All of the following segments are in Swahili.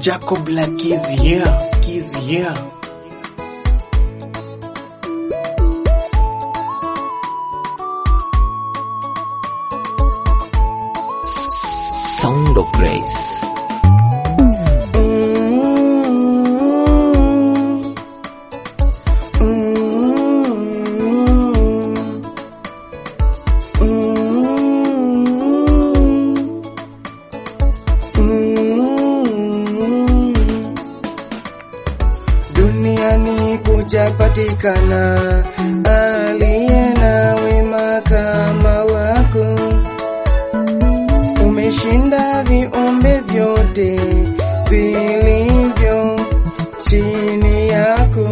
Jacob Black Kids here, Kids here. Sound of Grace. Duniani kujapatikana aliye na wema kama wako, umeshinda viumbe vyote vilivyo chini yako,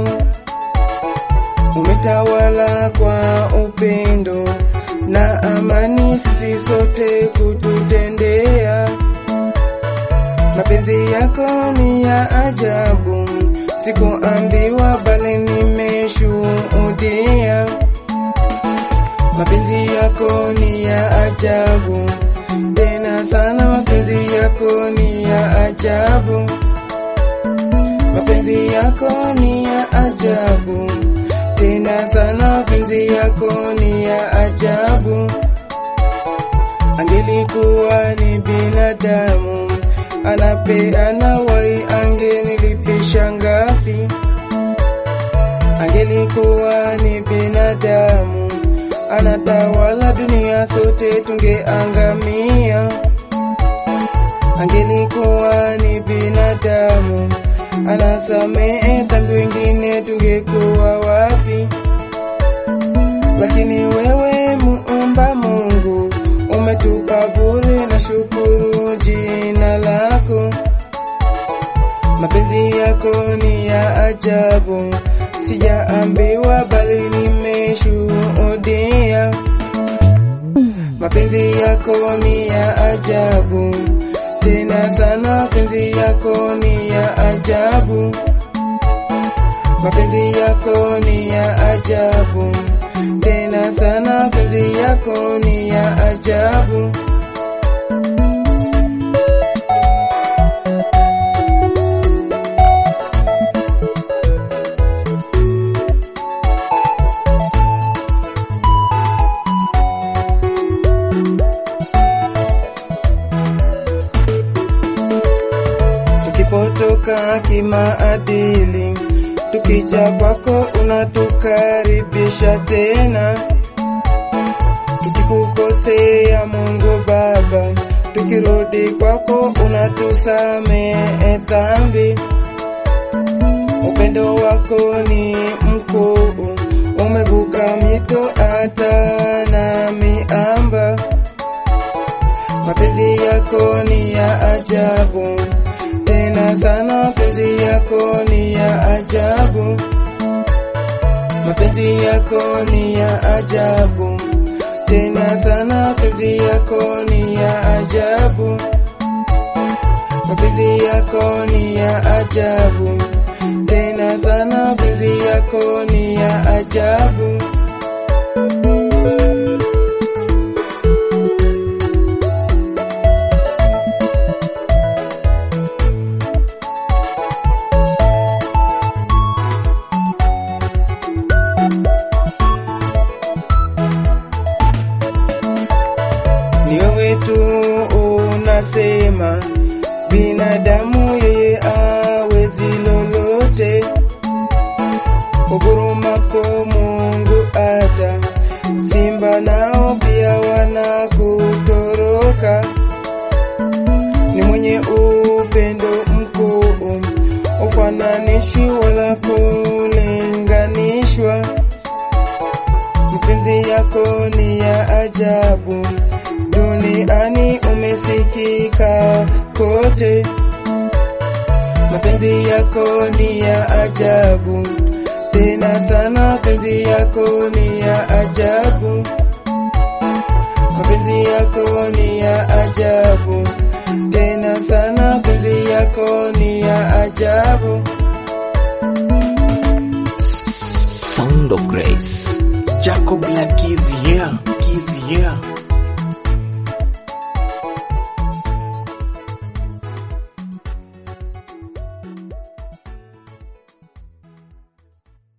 umetawala kwa upendo na amani, sisi sote kututendea. Mapenzi yako ni ya ajabu, sikuambiwa bali nimeshuhudia. Mapenzi yako ni ya ajabu tena sana, mapenzi yako ni ya ajabu, mapenzi yako ni ya ajabu tena sana, mapenzi yako ni ya ajabu. Angelikuwa ni binadamu anapeana wai, angenilipisha ngapi? Angelikuwa ni binadamu anatawala dunia, sote tungeangamia. Angelikuwa ni binadamu anasamehe dhambi, wengine tungekuwa wapi? Lakini wewe muumba Mungu umetupa bure, na shukuru jina lako. Mapenzi yako ni ya ajabu, sijaambiwa bali nimeshuhudia. Mapenzi yako ni ya ajabu tena sana, mapenzi yako ni ya ajabu, mapenzi yako ni ya ajabu tena sana, mapenzi yako ni ya ajabu. Tukipotoka kimaadili, tukija kwako unatukaribisha tena. Tukikukosea Mungu Baba, tukirudi kwako unatusamehe dhambi. Upendo wako ni mkuu, umevuka mito hata na miamba. Mapenzi yako ni ya ajabu tena sana, mapenzi yako ni ya ajabu, mapenzi yako ni ya ajabu tena sana, mapenzi yako ni ya ajabu, mapenzi yako ni ya ajabu tena sana, mapenzi yako ni ya ajabu. ni wewe tu unasema, binadamu yeye awezi lolote. Ugurumapo Mungu hata simba nao pia wanakutoroka. Ni mwenye upendo mkuu, ufananishi wala kulinganishwa. Mapenzi yako ni ya ajabu, duniani umesikika kote. Mapenzi yako ni ya ajabu tena sana, mapenzi yako ni ya ajabu, mapenzi yako ni ya ajabu tena sana, mapenzi yako ni ya ajabu. Sound of Grace. Jacob Black Kids here, Kids here.